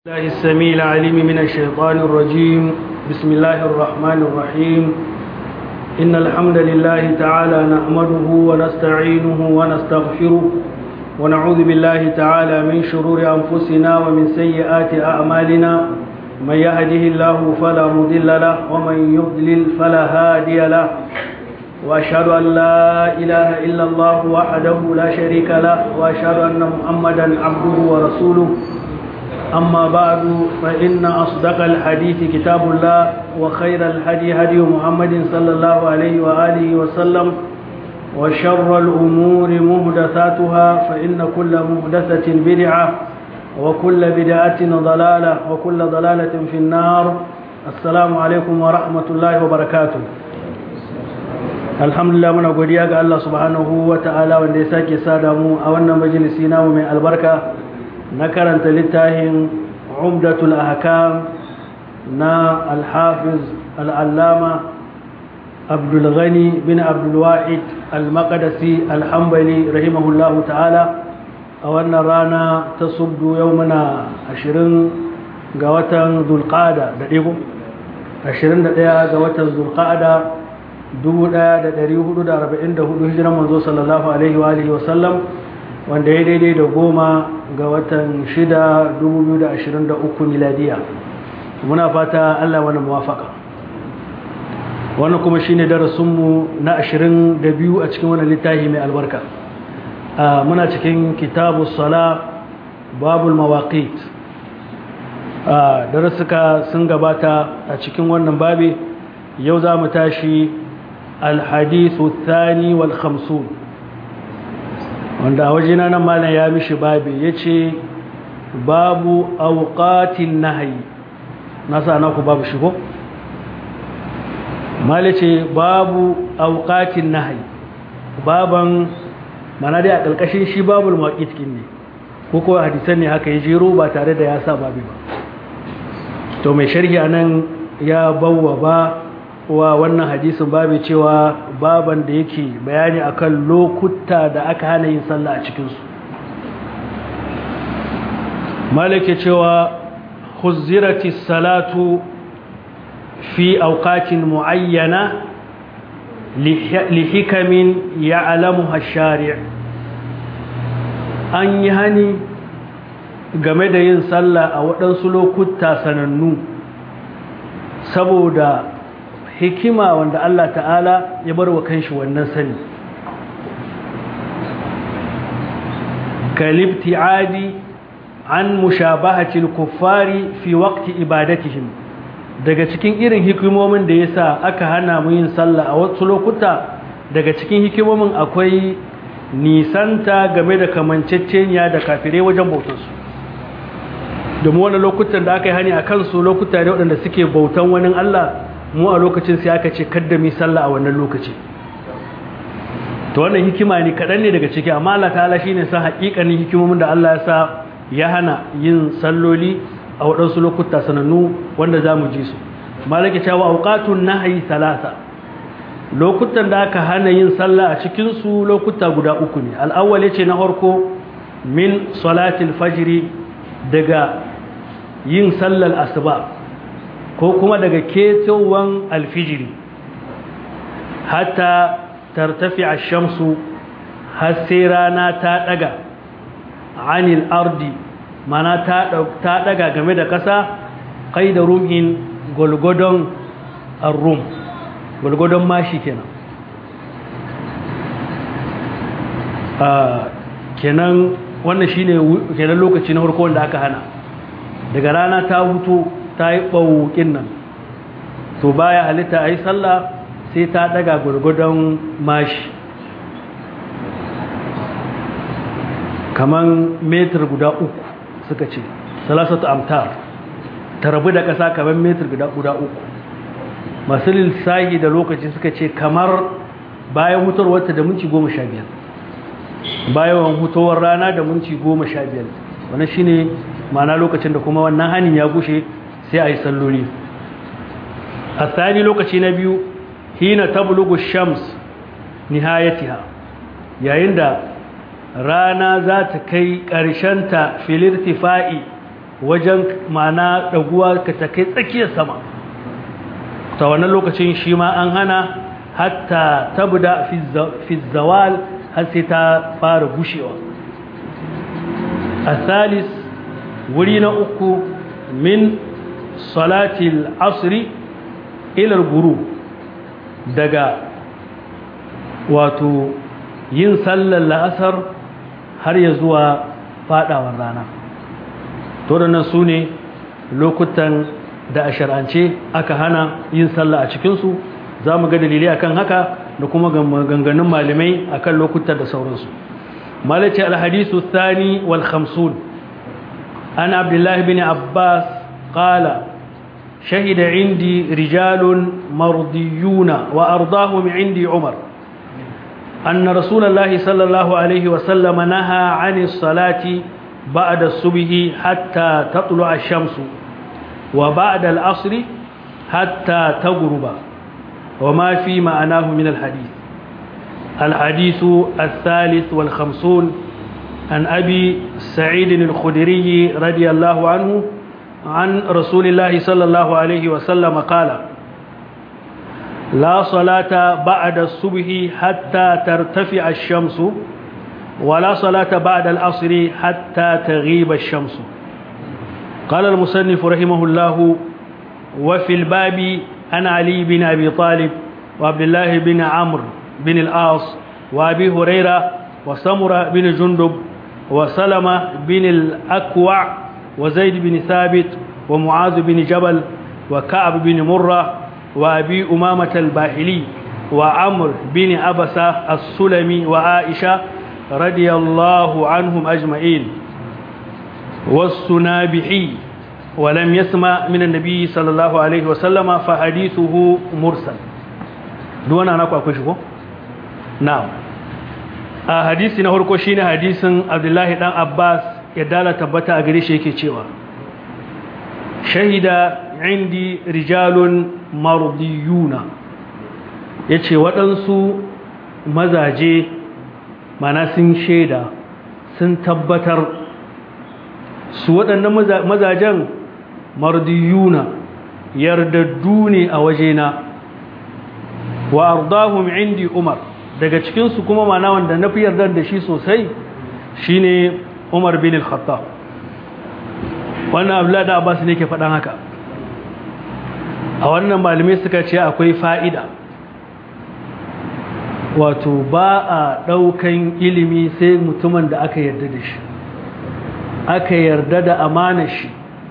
الله السميع العليم من الشيطان الرجيم بسم الله الرحمن الرحيم إن الحمد لله تعالى نحمده ونستعينه ونستغفره ونعوذ بالله تعالى من شرور أنفسنا ومن سيئات أعمالنا من يهده الله فلا مضل له ومن يضلل فلا هادي له وأشهد أن لا إله إلا الله وحده لا شريك له وأشهد أن محمدا عبده ورسوله أما بعد فإن أصدق الحديث كتاب الله وخير الهدي هدي محمد صلى الله عليه وآله وسلم وشر الأمور مهدثاتها فإن كل مهدثة بدعة وكل بدعة ضلالة وكل ضلالة في النار السلام عليكم ورحمة الله وبركاته alhamdulillah muna godiya ga Allah subhanahu wa ta'ala wanda ya sake sada mu a wannan majalisi namu mai albarka na karanta littafin umdatul ahkam na alhafiz al'allama abdulghani bin abdulwa'id al-maqdisi al-hambali rahimahullahu ta'ala a wannan rana ta subdu yau muna ashirin ga watan zulqada da ɗigo ashirin da ɗaya ga watan zulqada 1444 hijiran manzo sallallahu alaihi wa alihi wasallam wanda ya daidai da goma ga watan 6 2023 miladiya muna fata Allah wani muwafaka wannan kuma shine darasinmu na 22 a cikin wannan littafi mai albarka muna cikin kitabu sala babul mawaqit darasuka sun gabata a cikin wannan babi yau za mu tashi الحديث الثاني والخمسون wanda a wajena nan malam ya mishi babi ya ce babu auƙatin nahayi na sa naku babu shigo mali ce babu auƙatin nahayi baban mana dai a ƙarƙashin shi babul maƙitkin ne ko kuwa hadisan ne haka ya jero ba tare da ya sa babi ba to mai sharhi a nan ya bawa ba wa wannan hadisin babu cewa baban da yake bayani akan lokuta da aka hana yin sallah a cikinsu malake cewa huzzirati salatu fi auqatin muayyana li hikamin ya'lamuha ash-shari' an yi hani game da yin sallah a waɗansu lokuta sanannu saboda hikima wanda Allah ta'ala ya bar wa kanshi wannan sani kalibti'adi an mushabahatil kuffari fi waqti ibadatihim daga cikin irin hikimomin da yasa aka hana mu yin sallah a wasu lokuta daga cikin hikimomin akwai nisanta game da kamanceceniya da kafirai wajen bautarsu domin wani lokutan da aka yi hani a kansu lokuta ne waɗanda suke bautan wani Allah mu a lokacin sai aka ce kaddami sallah a wannan lokaci to wannan hikima ne kaɗan ne daga ciki amma Allah ta'ala shine sa haƙiƙanin hikimomin da Allah ya sa ya hana yin salloli a waɗansu lokuta sanannu wanda za mu ji su malaki cewa auqatun nahyi salasa lokutan da aka hana yin sallah a cikin su lokuta guda uku ne al-awwal yace na farko min salatil fajri daga yin sallar asuba ko kuma daga ketowan alfijiri hatta tartafi a shamsu har sai rana ta daga anil ardi mana ta daga game da ƙasa kai da rumin gwalgwadon rum gwalgwadon mashi kenan kenan wannan shine kenan lokaci na farko wanda aka hana daga rana ta hutu ta yi ɓaukin nan to baya halitta a yi sallah sai ta daga gurgudan mashi kaman metar guda uku suka ce salasatu amtar ta rabu da ƙasa kaman metar guda uku masu lissahi da lokaci suka ce kamar bayan hutarwarta da minci goma sha biyar bayan hutowar rana da minci goma sha biyar wannan shine ma'ana lokacin da kuma wannan hanin ya gushe sai a yi salloli a tsani lokaci na biyu hina tablugu shams nihayatiha yayin da rana za ta kai ƙarshenta filirtifa'i wajen ma'ana ɗaguwa ka ta kai tsakiyar sama ta wannan lokacin shi ma an hana hatta tabda fi zawal har sai ta fara gushewa a salis wuri na uku min salatil asri ilar guru daga wato yin sallar la'asar har ya zuwa fadawar rana to da nan su ne lokutan da a shar'ance aka hana yin sallah a cikinsu za mu ga dalilai akan haka da kuma ganganun malamai akan lokutan da sauransu malaci alhadisu thani wal khamsun an abdullahi bin abbas qala شهد عندي رجال مرضيون وأرضاهم عندي عمر أن رسول الله صلى الله عليه وسلم نهى عن الصلاة بعد الصبح حتى تطلع الشمس وبعد العصر حتى تغرب وما في معناه من الحديث الحديث الثالث والخمسون عن أبي سعيد الخدري رضي الله عنه عن رسول الله صلى الله عليه وسلم قال لا صلاة بعد الصبح حتى ترتفع الشمس ولا صلاة بعد العصر حتى تغيب الشمس قال المصنف رحمه الله وفي الباب عن علي بن أبي طالب وعبد الله بن عمرو بن العاص وأبي هريرة وسمرة بن جندب وسلمة بن الأكوع وزيد بن ثابت ومعاذ بن جبل وكعب بن مرة وأبي أمامة الباهلي وعمر بن أبسة السلمي وعائشة رضي الله عنهم أجمعين والسنابحي ولم يسمع من النبي صلى الله عليه وسلم فحديثه مرسل دون أنا أقول شو نعم حديثنا هو كوشين حديث عبد الله بن عباس يدالة تبتا أغريش يكي cewa shahida indi rijalun mardiyuna yace waɗansu mazaje mana sun shaida sun tabbatar su waɗannan mazajen mardiyuna yardaddu ne a wajena wa ardahum indi umar daga cikinsu kuma mana wanda na fi yardar da shi sosai shine umar bin al-khattab wannan abdullahi da abbas ne ke faɗan haka a wannan malamai suka ce akwai fa'ida wato ba a ɗaukan ilimi sai mutumin da aka yarda da shi aka yarda da amana shi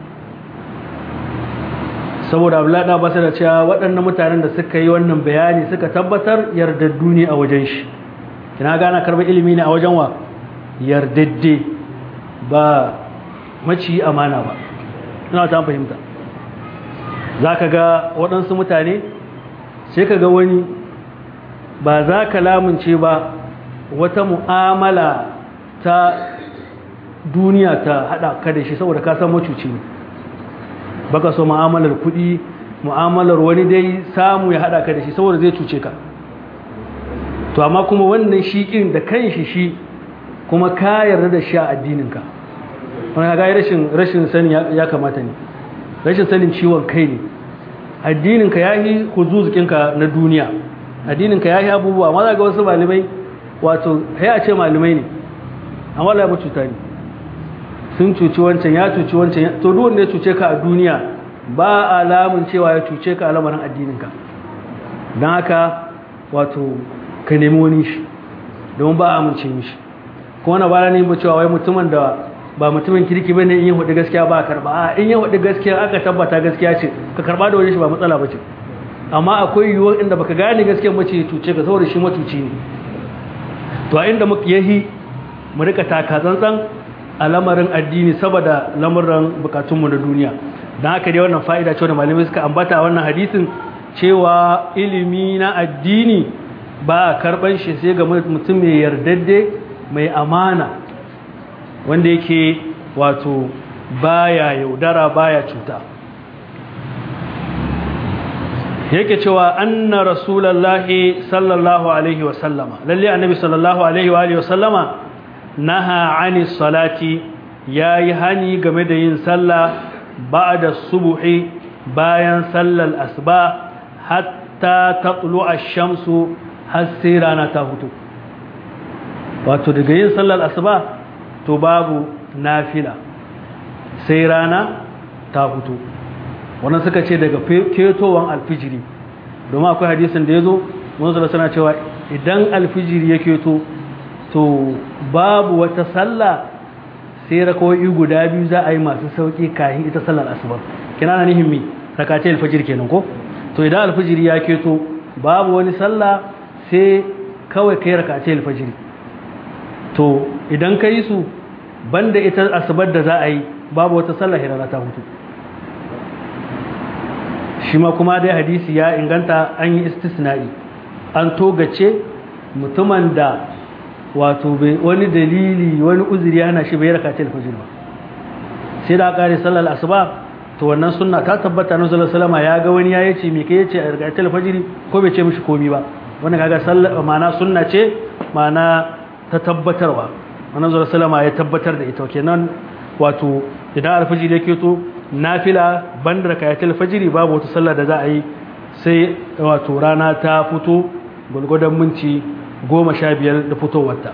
saboda abdullahi da abbas da cewa waɗannan mutanen da suka yi wannan bayani suka tabbatar yardaddu ne a wajen shi kina gana karɓar ilimi ne a wajen wa yardadde ba maci amana ba ina ta fahimta za ka ga waɗansu mutane sai ka ga wani ba za ka lamunce ba wata mu'amala ta duniya ta haɗa ka da shi saboda ka san macuci ne baka so mu'amalar kuɗi mu'amalar wani dai samu ya haɗa ka da shi saboda zai cuce ka to amma kuma wannan shi ƙin da kan shi shi kuma ka yarda da shi a addininka wani ga rashin rashin sani ya kamata ne rashin sanin ciwon kai ne addininka ya yi huzuzukinka na duniya addininka ya yi abubuwa ma za ga wasu malamai wato ya ce malamai ne amma la cuta ne sun cuci wancan ya cuci wancan to duk wanda ya cuce ka a duniya ba alamun cewa ya cuce ka a lamarin addininka don haka wato ka nemi wani shi don ba a amince mishi kuma na bara ne cewa wai mutumin da ba mutumin kirki bane in yi hudu gaskiya ba a karba a in yi hudu gaskiya aka tabbata gaskiya ce ka karba da wani shi ba matsala bace amma akwai yiwuwar inda baka gane gaskiyar mace ya tuce ka saboda shi matuci ne to a inda muka yahi mu rika taka tsantsan a lamarin addini saboda lamarin bukatunmu na duniya don haka dai wannan fa'ida ce da malamai suka ambata a wannan hadisin cewa ilimi na addini ba a karban shi sai ga mutum mai yardadde mai amana wanda yake wato baya yaudara baya cuta yake cewa anna rasulullahi sallallahu alaihi wasallama lalle annabi sallallahu alaihi wa alihi wasallama naha ani salati yayi hani game da yin sallah ba'da subuhi bayan sallar asuba hatta taqlu ash-shamsu har sai rana ta fito wato daga yin sallar asuba to babu nafila sai rana ta fito wannan suka ce daga ketowan alfijiri domin akwai hadisin da ya zo wanzu da suna cewa idan alfijiri ya keto to babu wata sallah sai rakawai guda biyu za a yi masu sauƙi kayan ita sallar asuba kina na nihin mi rakace alfijir kenan ko to idan alfijiri ya keto babu wani sallah sai kawai kai rakace alfijiri to idan ka yi su banda ita asubar da za a yi babu wata sallah hirana ta hutu shi ma kuma dai hadisi ya inganta an yi istisna'i an togace mutumin da wato wani dalili wani uzuri yana shi bai raka alfajir ba sai da kare sallar asuba to wannan sunna ta tabbata na sallallahu alaihi ya ga wani ya yace me kai yace a raka alfajir ko bai ce mishi komi ba wannan kaga sallar ma'ana sunna ce ma'ana ta tabbatarwa wannan sallallahu alaihi ya tabbatar da ita kenan wato idan alfajir yake to nafila banda rakayatul fajiri babu wata sallah da za a yi sai wato rana ta fito gulgudan minti goma sha biyar da fitowarta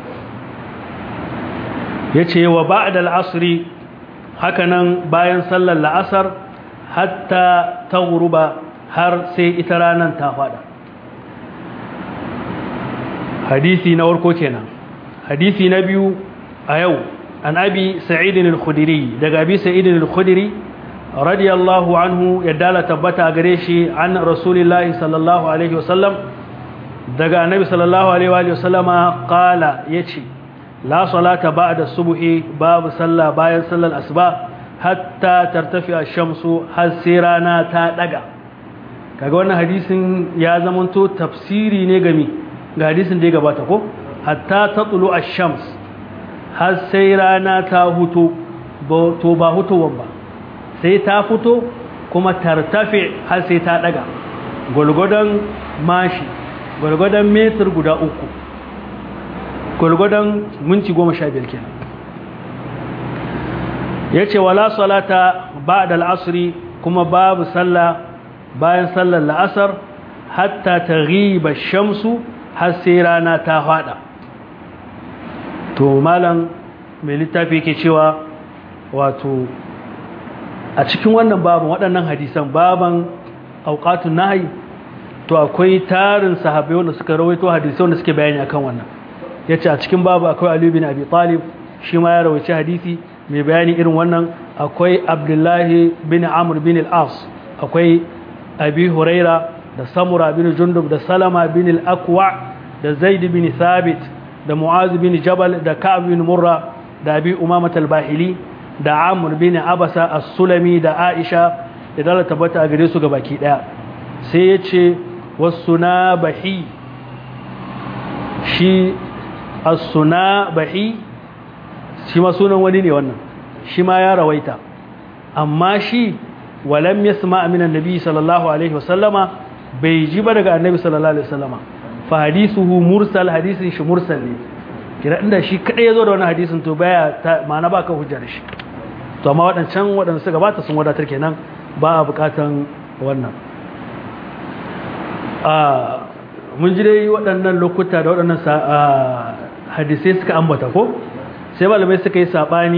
ya ce wa ba'da al'asri hakanan bayan sallar la'asar hatta ta guruba har sai ita ranar ta fada hadisi na warko kenan hadisi na biyu a yau عن أبي سعيد الخدري دق أبي سعيد الخدري رضي الله عنه يدال تبتا قريشي عن رسول الله صلى الله عليه وسلم دق النبي صلى الله عليه وآله وسلم قال يتشي لا صلاة بعد الصبح باب صلى باين صلى الأسباء حتى ترتفع الشمس حسيرانا تادقا kaga wannan hadisin ya zamanto tafsiri ne gami ga hadisin da ya gabata ko hatta tatlu ash-shams har sai rana ta huto to ba hutowar ba sai ta fito kuma tartafe har sai ta daga gwargwadon mashi gwargwadon metar guda uku gwargwadon minti goma sha biyar kenan ya ce wala salata ba da al'asri kuma babu sallah bayan sallar la'asar hatta ta riba shamsu har sai rana ta fada to malam mai littafi yake cewa wato a cikin wannan baban waɗannan hadisan baban auqatun nahyi to akwai tarin sahabbai wanda suka rawaito hadisi wanda suke bayani akan wannan yace a cikin babu akwai Ali bin Abi Talib shi ma ya rawaito hadisi mai bayani irin wannan akwai Abdullahi bin Amr bin al-As akwai Abi Huraira da Samura bin Jundub da Salama bin al-Aqwa da Zaid bin Thabit da Mu'az bin Jabal da Ka'ab bin Murra da Abi Umamah al-Bahili da Amr bin Abasa as-Sulami da Aisha da dala tabbata a gare su baki daya sai yace wasunabahi shi as-sunabahi shi ma sunan wani ne wannan shi ma ya rawaita amma shi walam yasma min annabi sallallahu alaihi wasallama bai ji ba daga annabi sallallahu alaihi wasallama fa hadithuhu mursal hadisin shi mursal ne kira inda shi kadai yazo da wannan hadisin to baya ma'ana baka hujja da shi to amma wadancan wadanda suka bata sun wadatar kenan ba a bukatan wannan a mun ji dai waɗannan lokuta da waɗannan hadisai suka ambata ko sai malamai suka yi saɓani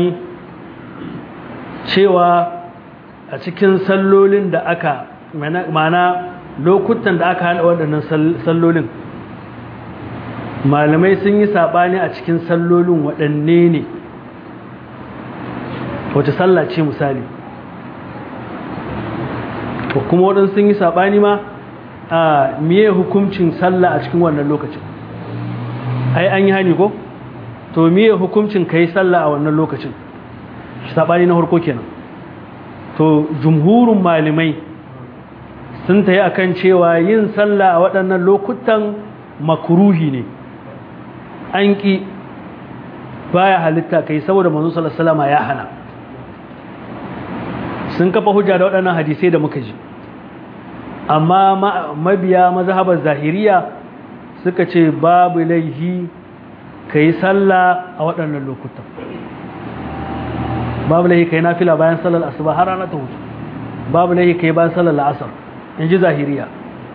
cewa a cikin sallolin da aka mana lokutan da aka hana waɗannan sallolin malamai sun yi saɓani a cikin sallolin waɗanne ne wace sallah ce misali kuma waɗansu sun yi saɓani ma a miye hukuncin sallah a cikin wannan lokacin ai an yi hani ko to miye hukuncin ka yi sallah a wannan lokacin saɓani na harko kenan to jumhurin malamai sun ta yi a kan cewa yin sallah a waɗannan lokutan makuruhi ne an ƙi baya halitta kai saboda manzo sallallahu ya hana sun kafa hujja da waɗannan hadisai da muka ji amma mabiya mazhabar zahiriya suka ce babu laihi ka yi sallah a waɗannan lokutan babu laihi kai nafila bayan sallar asuba har rana ta hutu babu laihi kai bayan sallar la'asar in ji zahiriya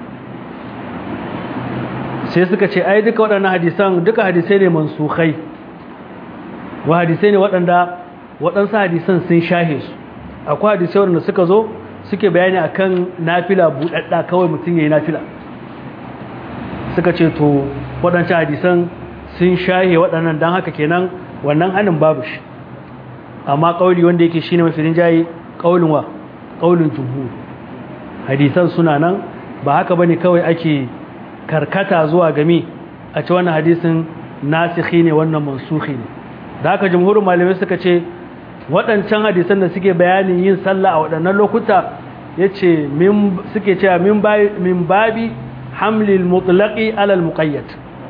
sai suka ce ai duka waɗannan hadisan duka hadisai ne mansukhai wa hadisai ne waɗanda waɗansu hadisan sun shahe su akwai hadisai waɗanda suka zo suke bayani akan nafila buɗaɗɗa kawai mutum ya yi nafila suka ce to waɗancan hadisan sun shahe waɗannan don haka kenan wannan hannun babu shi amma ƙauli wanda yake shine mafi rinjaye ƙaulin wa ƙaulin jumhur hadisan suna nan ba haka bane kawai ake karkata zuwa game a ci wannan hadisin nasikhi ne wannan mansukhi ne da haka jumhurin malamai suka ce waɗancan hadisan da suke bayanin yin sallah a waɗannan lokuta yace min suke cewa min babi hamlil mutlaqi alal muqayyad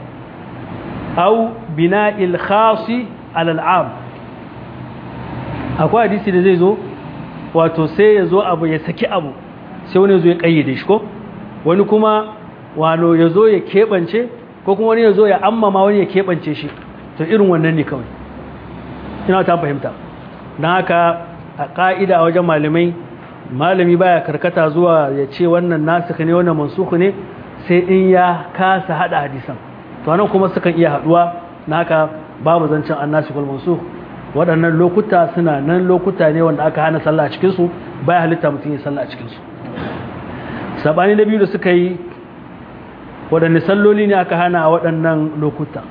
aw bina'il khasi alal am akwai hadisi da zai zo wato sai ya zo abu ya saki abu sai wani zo ya kayyade shi ko wani kuma wano ya zo ya keɓance ko kuma wani ya zo ya ammama wani ya keɓance shi to irin wannan ne kawai ina ta fahimta don haka a ƙa'ida a wajen malamai malami baya karkata zuwa ya ce wannan nasikh ne wannan mansukh ne sai in ya kasa hada hadisan to anan kuma sukan iya haduwa na haka babu zancen annasikh wal mansukh waɗannan lokuta suna nan lokuta ne wanda aka hana sallah a cikin su baya halitta mutum ya sallah a cikin su sabani na biyu da suka yi waɗanne salloli ne aka hana a waɗannan lokuta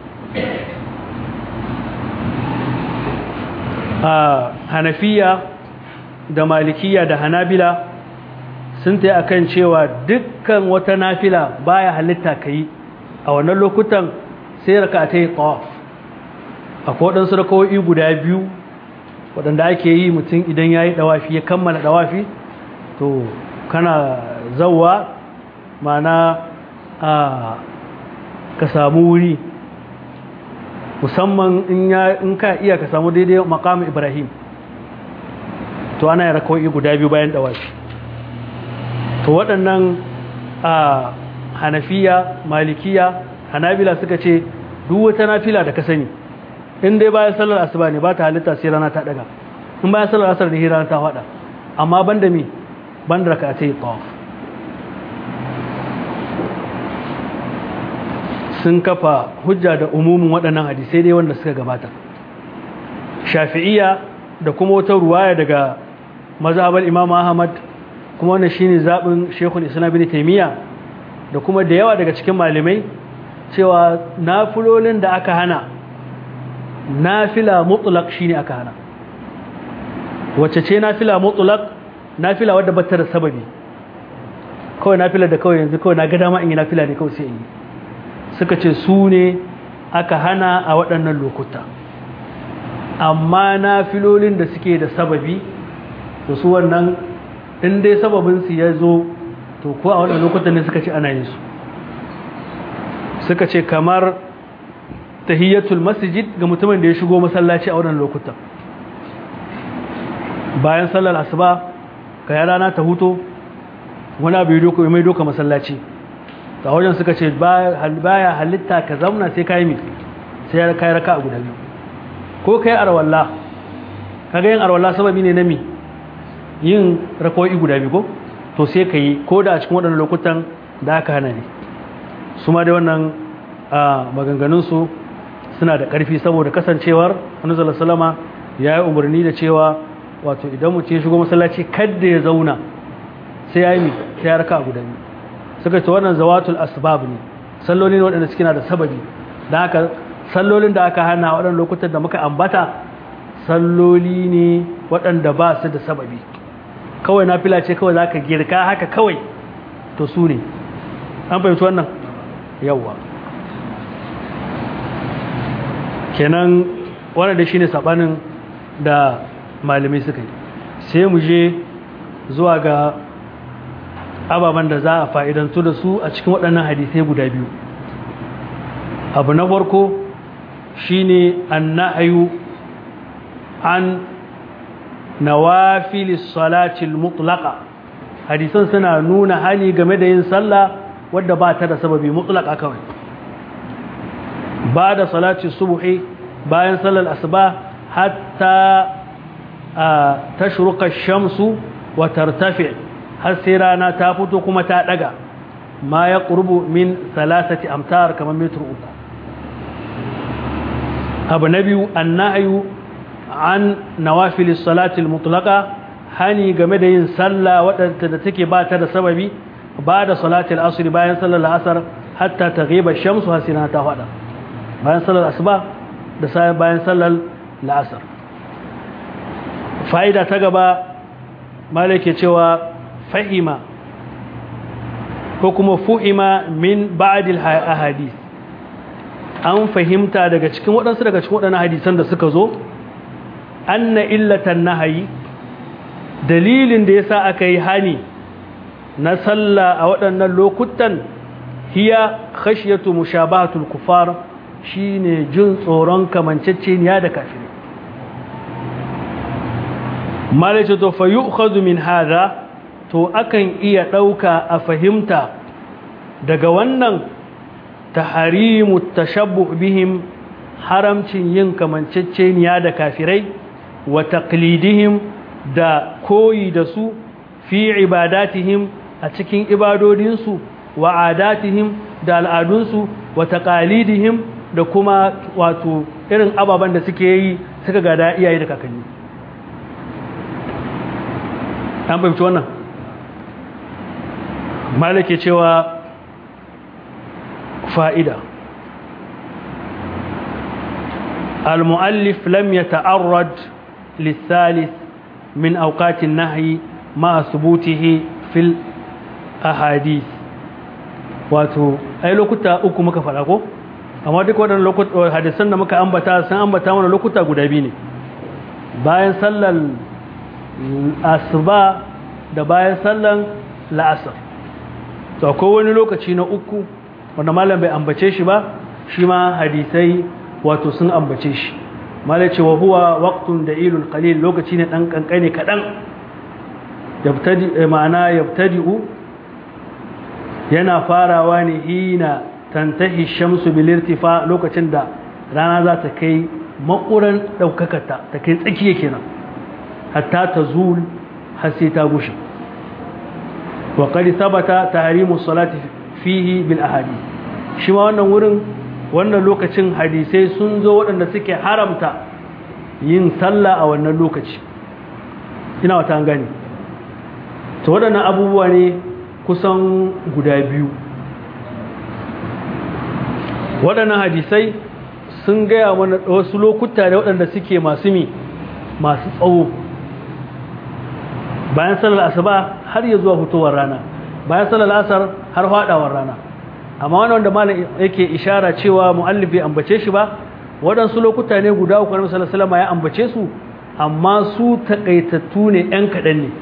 a hanafiya da malikiya da hanabila sun ta akan cewa dukkan wata nafila baya halitta ka yi a wannan lokutan sai raka ta yi tawaf akwai waɗansu rakawai guda biyu waɗanda ake yi mutum idan ya yi ɗawafi ya kammala ɗawafi to kana zauwa mana a ka samu wuri musamman in ka iya ka samu daidai makamu ibrahim to ana yi rakawai guda biyu bayan ɗawafi to waɗannan a hanafiya malikiya hanabila suka ce duk wata nafila da ka sani in dai bayan sallar asuba ne ba ta halitta sai rana ta daga in bayan sallar asar ne rana ta hada amma banda mi banda raka ta yi tawaf sun kafa hujja da umumin waɗannan hadisai dai wanda suka gabata shafi'iyya da kuma wata ruwaya daga mazhabar imam ahmad kuma wannan shine zaɓin shekul islam bin taimiyya da kuma da yawa daga cikin malamai cewa nafilolin da aka hana nafila mutlaq shine aka hana wacce ce nafila mutlaq nafila wadda bata da sababi kawai nafila da kawai yanzu kawai na ga dama in yi nafila ne kawai sai in yi suka ce su ne aka hana a waɗannan lokuta amma nafilolin da suke da sababi da su wannan in dai sababinsu ya zo to ko a waɗannan lokutan ne suka ce ana yin su suka ce kamar tahiyyatul masjid ga mutumin da ya shigo masallaci a wannan lokutan bayan sallar asuba ka ya rana ta huto wani abu ya mai doka masallaci ta wajen suka ce baya halitta ka zauna sai ka yi mi sai ya kai raka a guda biyu ko kai arwalla kaga yin arwalla sababi ne na mi yin rakawai guda biyu ko to sai ka yi ko da a cikin waɗannan lokutan da aka hana ne su ma dai wannan maganganunsu suna da ƙarfi saboda kasancewar wani salama ya yi umarni da cewa wato idan mutum ya shigo masallaci kadda ya zauna sai ya yi mi sai ya raka a guda biyu suka ce wannan zawatul asbab ne salloli ne waɗanda suke na da sababi da haka sallolin da aka hana waɗannan lokutan da muka ambata salloli ne waɗanda ba su da sababi kawai na fila ce kawai za ka girka haka kawai to su ne an fahimci wannan yawwa kenan wannan da shi ne saɓanin da malamai suka yi sai mu je zuwa ga ababen da za a fa'idantu da su a cikin waɗannan hadisai guda biyu abu na farko shi ne an na'ayu an nawafilis salatil mutlaka hadisan suna nuna hali game da yin sallah wadda ba ta da sababi mutlaka kawai ba da salati subuhi bayan sallar asuba hatta a tashruqa shamsu wa tartafi har sai rana ta fito kuma ta daga ma ya qurbu min salasati amtar kamar metr uku abu na biyu annahyu an nawafilis salatil mutlaqa hani game da yin sallah wadanda da take ba ta da sababi ba da salatil asr bayan sallar asar hatta taghiba shamsu hasina ta fada bayan sallar asuba da sai bayan sallar la'asar fa'ida ta gaba malake cewa fahima ko kuma fuhima min ba'dil ahadith an fahimta daga cikin waɗansu daga cikin waɗannan hadisan da suka zo anna illatan nahayi dalilin da yasa aka yi hani na sallah a waɗannan lokutan hiya khashyatu mushabahatul kufar shine jin tsoron kamanceceniya da kafirai malaita to fa yu'khadhu min hadha to akan iya ɗauka a fahimta daga wannan taharimu tashabbuh bihim haramcin yin kamanceceniya da kafirai wa taqlidihim da koyi da su fi ibadatihim a cikin ibadodinsu wa adatihim da al'adunsu wa taqalidihim da kuma wato irin ababen da suke yi suka gada iyaye da kakanni an fahimci wannan malake cewa fa'ida المؤلف لم يتعرض للثالث من أوقات النهي مع ثبوته في الأحاديث wato ai lokuta uku muka faɗa ko amma duk waɗannan lokuta hadisan da muka ambata sun ambata mana lokuta guda biyu ne bayan sallar asuba da bayan sallar la'asar to akwai wani lokaci na uku wanda malam bai ambace shi ba shi ma hadisai wato sun ambace shi malai ce wa huwa waqtun da'ilul qalil lokaci ne dan kankane kadan yabtadi ma'ana yabtadi'u yana farawa ne hina tantahi shamsu bil irtifa lokacin da rana za ta kai makuran daukakata ta kai tsakiya kenan hatta tazul har sai ta gushe wa qad thabata tahrimu salati fihi bil ahadith shi ma wannan wurin wannan lokacin hadisai sun zo waɗanda suke haramta yin sallah a wannan lokaci ina wata an gani to waɗannan abubuwa ne kusan guda biyu waɗannan hadisai sun gaya mana wasu lokuta da waɗanda suke masu mi masu tsawo bayan sallar asuba har ya zuwa fitowar rana bayan sallar asar har faɗawar rana amma wani wanda malam yake ishara cewa mu'allif bai ambace shi ba waɗansu lokuta ne guda uku na sallallahu alaihi ya ambace su amma su takaitattu ne ɗan kaɗan ne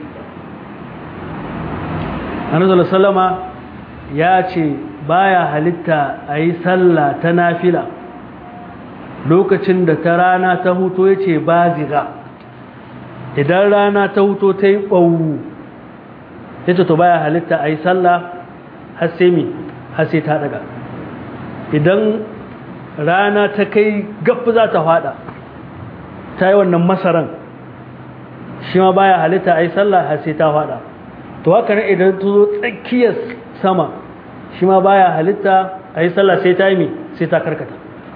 annabi sallallahu ya ce baya halitta a yi sallah ta nafila lokacin da ta rana ta huto ya ce ba ziga idan rana ta huto ta yi ɓawu ya ce to baya halitta a yi sallah har sai mi har sai ta daga idan rana ta kai gafi za ta fada ta yi wannan masaran shi ma baya halitta a yi sallah har sai ta fada to haka ne idan ta zo tsakiyar sama shi ma baya halitta a yi sallah sai ta yi mi sai ta karkata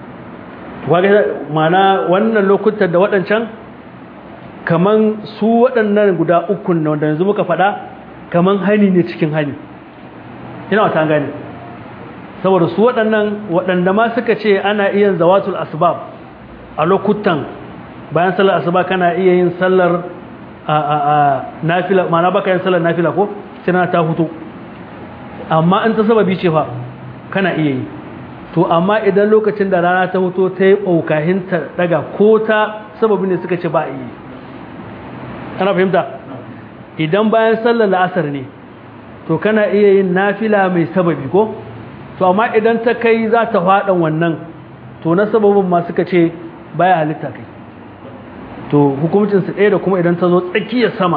mana wannan lokutan da waɗancan kaman su waɗannan guda ukun na wanda yanzu muka faɗa kaman hani ne cikin hani ina wata gani saboda su waɗannan waɗanda ma suka ce ana iya zawatul asbab a lokutan bayan sallar asuba kana iya yin sallar a a a nafila ma'ana baka yin sallar nafila ko sai na ta hutu amma in ta sababi ce fa kana iya yi to amma idan lokacin da rana ta hutu ta yi ɓaukahin ta daga ko ta sababi ne suka ce ba a yi ana fahimta idan bayan sallar la'asar ne to kana iya yin nafila mai sababi ko to amma idan ta kai za ta faɗan wannan to na sababin ma suka ce baya halitta kai to hukumcinsu ɗaya da kuma idan ta zo tsakiyar sama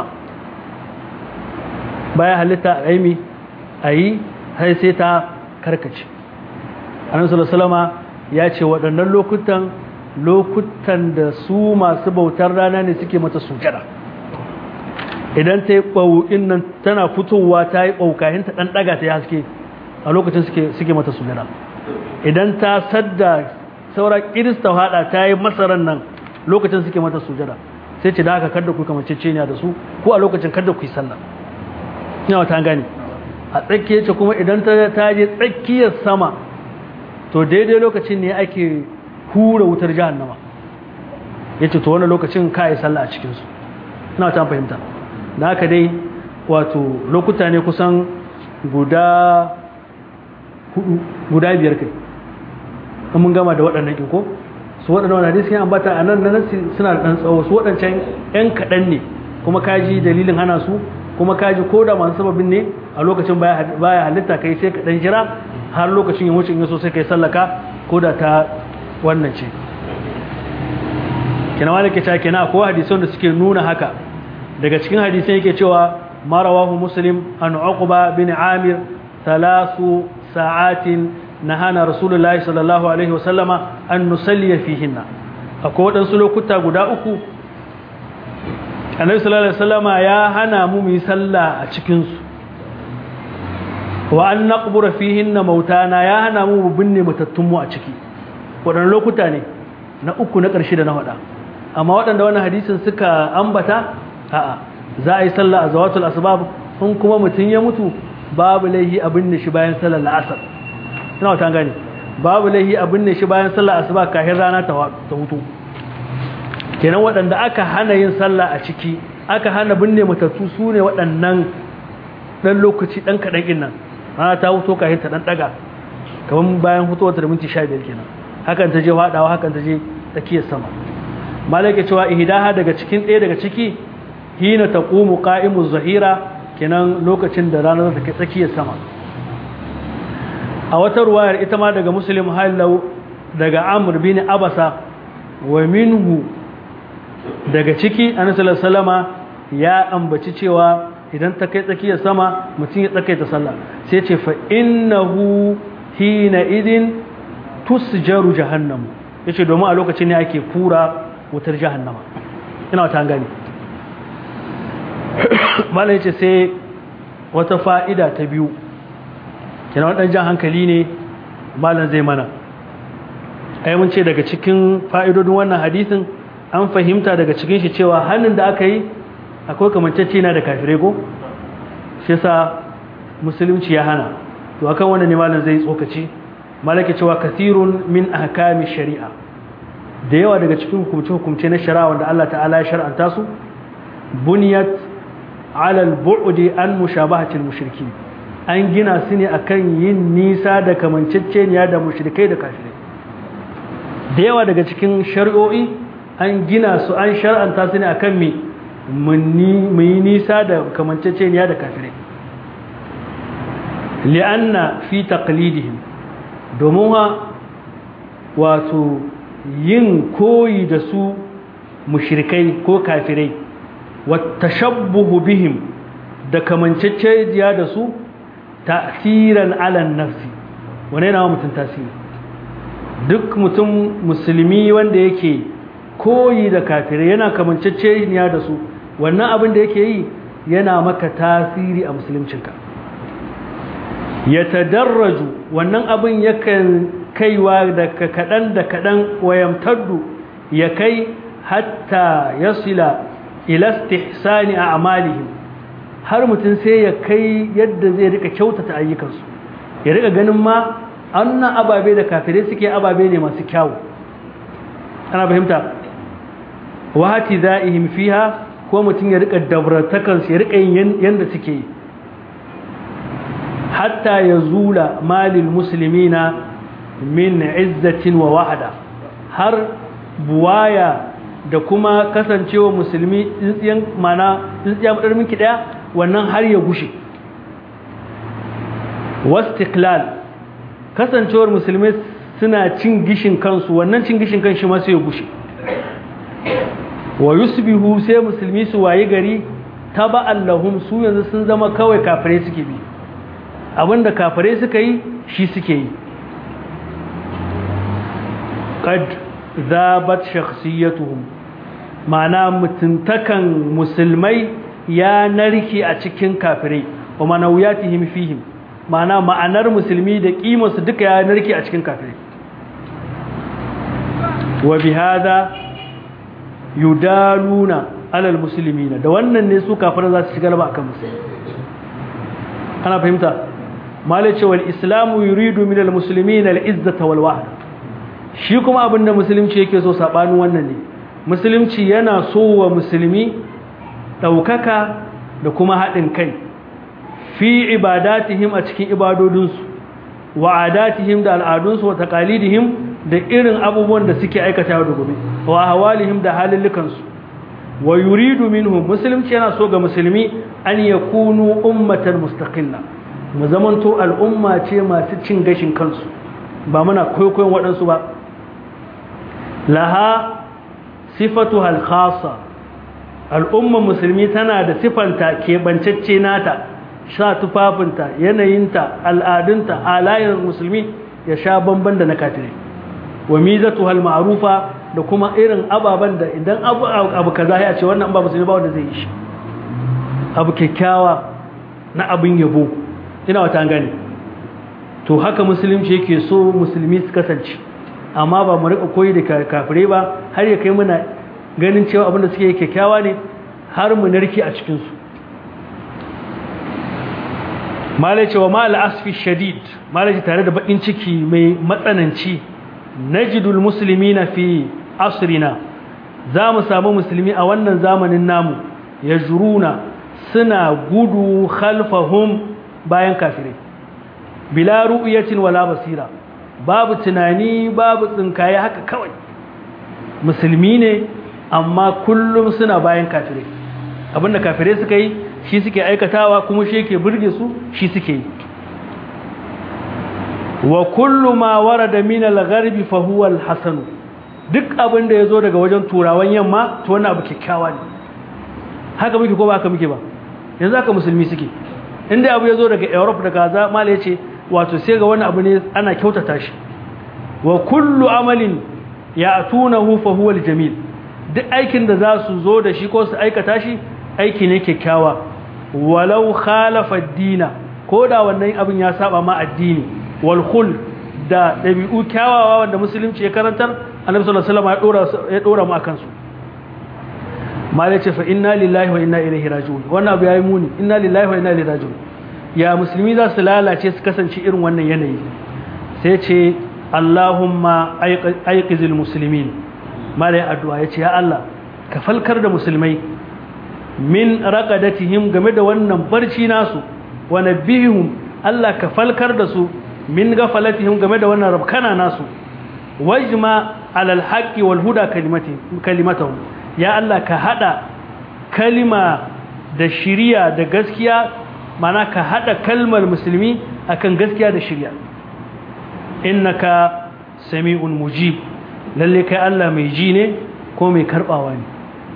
baya halitta a aimi a yi har sai ta karkace annabi sallallahu ya ce waɗannan lokutan lokutan da su masu bautar rana ne suke mata sujada idan ta yi ɓau'in nan tana fitowa ta yi ɓaukahin ta ɗan ɗaga ta yi haske a lokacin suke mata sujada idan ta sadda saura kirista haɗa ta yi masarar nan lokacin suke mata sujada sai ce da haka kada ku kamar ceceniya da su ko a lokacin kada ku yi sallah ina ta gane a tsakiyar ce kuma idan ta je tsakiyar sama to daidai lokacin ne ake hura wutar jahannama ya ce to wani lokacin ka yi sallah a cikinsu ina ta fahimta da haka dai wato lokuta ne kusan guda hudu guda biyar kai in mun gama da waɗannan ɗin ko su waɗannan wani hadisi ya ambata a nan nan suna da ɗan tsawo su waɗancan ‘yan kaɗan ne kuma kaji dalilin hana su kuma kaji ko da masu sababin ne a lokacin baya halitta kai sai ka ɗan jira har lokacin ya wuce in yaso sai kai sallaka ko da ta wannan ce kina wani ke cewa kina akwai hadisan da suke nuna haka daga cikin hadisan yake cewa marawahu muslim an uqba bin amir thalasu sa'atin nahana rasulullahi sallallahu alaihi wasallama an nusalliya fihinna akwai waɗansu lokuta guda uku annabi sallallahu alaihi wasallama ya hana mu mu yi sallah a cikin su wa an naqbura fihinna mautana ya hana mu mu binne matattun mu a ciki waɗannan lokuta ne na uku na ƙarshe da na faɗa amma waɗanda wannan hadisin suka ambata a'a za a yi sallah a zawatul asbab in kuma mutum ya mutu babu laihi a binne shi bayan sallar la'asar ina wata gane babu laihi a binne shi bayan sallar asuba kafin rana ta hutu kenan waɗanda aka hana yin sallah a ciki aka hana binne matattu su ne waɗannan ɗan lokaci ɗan kaɗan ɗin nan rana ta hutu kafin ta ɗan ɗaga kamar bayan hutuwar ta da minti sha biyar kenan hakan ta je faɗawa hakan ta je tsakiyar sama malaka cewa ihdaha daga cikin ɗaya daga ciki hina taqumu qa'imu zahira kenan lokacin da rana ta kai tsakiyar sama a wata ruwayar ita ma daga muslim halau daga amr bin abasa wa minhu daga ciki annabi sallama ya ambaci cewa idan ta kai tsakiyar sama mutum ya tsakaita sallah sai ce fa innahu hina idin tusjaru jahannam yace domin a lokacin ne ake kura wutar jahannama ina wata gani mala yace sai wata fa'ida ta biyu kina wadan jan hankali ne malam zai mana ai mun ce daga cikin fa'idodin wannan hadisin an fahimta daga cikin shi cewa hannun da aka yi akwai kamancacce na da kafirai ko shi yasa musulunci ya hana to akan wannan ne malam zai tsokaci malaka cewa kathirun min ahkami shari'a da yawa daga cikin hukumce-hukumce na shari'a wanda Allah ta'ala ya shar'anta su buniyat ala al-bu'di an mushabahatil mushriki an gina su ne akan yin nisa da kamanceceniya da mushrikai da kafirai da yawa daga cikin shari'o'i an gina su an shar'anta su ne akan me mu yi nisa da kamanceceniya da kafirai li'anna fi taqlidihim domin ha wato yin koyi da su mushrikai ko kafirai wata shabbuhu bihim da kamanceceniya da su ta'siran alan nafsi wane yana mutum tasiri duk mutum musulmi wanda yake koyi da kafirai yana kamanceceniya da su wannan abin da yake yi yana maka tasiri a musuluncinka ya tadarraju wannan abin yakan kaiwa da kaɗan da kaɗan wayamtaddu ya kai hatta ya sila ilastihsani a amalihim har mutum sai ya kai yadda zai rika kyautata ayyukansu ya rika ganin ma annan ababe da kafirai suke ababe ne masu kyawu ana fahimta wahati za'ihim fiha ko mutum ya rika dabratakansu ya rika yin yanda suke yi hatta ya zula malil musulmina min izzatin wa wahada har buwaya da kuma kasancewa musulmi tsintsiyan mana tsintsiya madar minki daya wannan har ya gushe wastiklal kasancewar musulmi suna cin gishin kansu wannan cin gishin kan shi ma sai ya gushe wa yusbihu sai musulmi su wayi gari taba'an lahum su yanzu sun zama kawai kafirai suke bi abinda kafirai suka yi shi suke yi qad zabat shakhsiyatuhum ma'ana mutuntakan musulmai ya narke a cikin kafirai wa manawiyatihim fihim ma'ana ma'anar musulmi da kimarsu duka ya narke a cikin kafirai wa bihada yudaluna alal muslimina da wannan ne su kafirai za su ci galaba akan musulmi ana fahimta malai ce wal islamu yuridu min al muslimina al izzata wal wahda shi kuma abinda musulunci yake so sabanin wannan ne musulunci yana so wa musulmi daukaka da kuma haɗin kai fi ibadatihim a cikin ibadodinsu wa adatihim da al'adunsu wa taqalidihim da irin abubuwan da suke aikata da gobe wa hawalihim da halillukansu wa yuridu minhum musulunci yana so ga musulmi an yakunu ummatan mustaqilla mu zamanto al'umma ce masu cin gashin kansu ba muna kwaikwayon waɗansu ba laha sifatu halkhasa al'umma musulmi tana da sifanta keɓancacce nata sha tufafinta yanayinta al'adunta alayin musulmi ya sha bamban da na katirai wa mizatu hal ma'rufa da kuma irin ababen da idan abu abu kaza ya ce wannan ba musulmi ba wanda zai yi shi abu kyakkyawa na abin yabo ina wata gane to haka musulunci yake so musulmi su kasance amma ba mu rika koyi da kafirai ba har ya kai muna ganin cewa abin da suke kyakkyawa ne har mu narki a cikin su malai cewa ma al'asfi shadid malai tare da bakin ciki mai matsananci najidul muslimina fi asrina za mu samu musulmi a wannan zamanin namu ya juruna suna gudu khalfahum bayan kafirai bila ru'yatin wala basira babu tunani babu tsinkaye haka kawai musulmi ne amma kullum suna bayan kafirai abinda kafirai suka yi shi suke aikatawa kuma shi yake burge su shi suke yi wa kullu ma warada min al-gharbi fa huwa al-hasan duk abinda yazo daga wajen turawan yamma to wannan abu kikkiawa ne haka muke ko ba haka muke ba yanzu haka musulmi suke inda abu yazo daga Europe daga za mala yace wato sai ga wani abu ne ana kyautata shi wa kullu amalin ya'tunahu fa huwa al-jamil duk aikin da za su zo da shi ko su aikata shi aiki ne kyakkyawa walau khalafa ad-dina ko da wannan abin ya saba ma addini wal khul da dabi'u kyawawa wanda musulunci ya karantar annabi sallallahu alaihi wasallam ya dora ya dora mu akan su malai ce fa inna lillahi wa inna ilaihi raji'un wannan abu yayi muni inna lillahi wa inna ilaihi raji'un ya musulmi za su lalace su kasance irin wannan yanayi sai ce Allahumma aiqizil muslimin malai addu'a yace ya Allah ka falkar da musulmai min raqadatihim game da wannan barci nasu wa nabihum Allah ka falkar da su min gafalatihim game da wannan rabkana nasu wajma alal haqqi wal huda kalimati kalimatahum ya Allah ka hada kalima da shiriya da gaskiya mana ka hada kalmar musulmi akan gaskiya da shiriya innaka sami'un mujib lalle kai Allah mai ji ne ko mai karbawa ne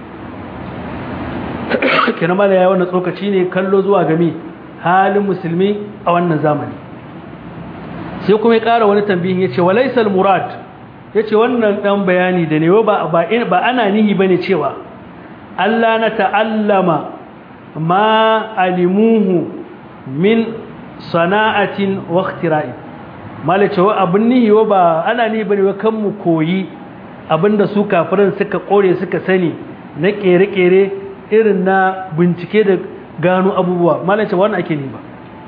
kenan mala ya wannan tsokaci ne kallo zuwa game halin musulmi a wannan zamani sai kuma ya ƙara wani tambihin ya ce walaisal murad ya ce wannan ɗan bayani da ne ba ana nihi ba ne cewa Allah na ta'allama ma alimuhu min sana'atin waktira'i mala cewa abin nihi ba ana nihi ba ne wa kan mu koyi abinda su kafirin suka kore suka sani na ƙere-ƙere irin na bincike da gano abubuwa mala cewa wannan ake ni ba